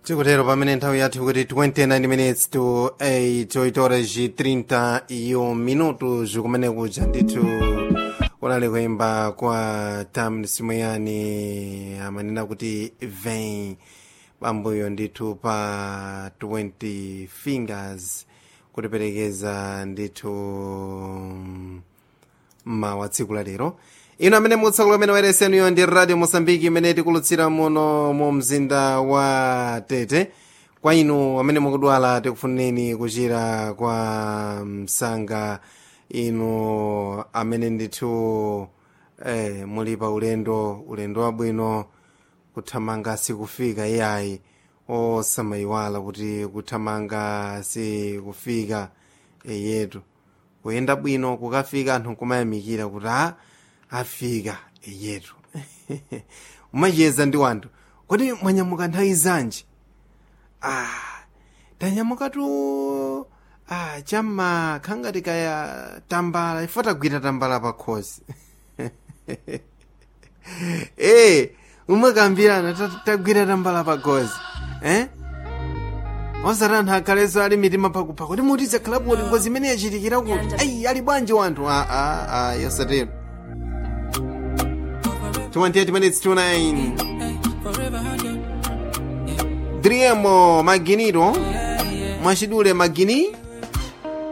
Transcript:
tikutero pamene nthawi yathu kuti 29 minutes to 8 horas e 31 minutos kumene kuja ndithu kunali kuyimba kwa tam simuyani amanena kuti vein pambuyo ndithu pa 20 fingers kutiperekeza ndithu mmawa tsiku la lero ino amene mutsakula amene wayeresenuyo ndi radio mosambiki imene tikulutsira muno mu mzinda wa tete kwa inu amene mukudwala tikufuneni kuchira kwa msanga inu amene ndithu eh, muli pa ulendo ulendo wabwino kuthamanga sikufika iyayi osamayiwala kuti kuthamanga sikufika yetu kuyenda bwino kukafika anthu nkumayamikira kuti a afika yetu umacheza ndi wanthu kodi mwanyamuka nthawi zanji ah tanyamukatu ah chamma khangati kaya tambala ifo tagwira tambala pa khosi eh umakambirana tagwira tambala pa khosi eh osati anthu akhaleso ali mitima pakupha kuti mutize khalapu kuti ngozi imene yachitikira kuti ayi ali bwanji wanthu a a a yosatero 28 minutes to 9 driemo maginiro mwachidule magini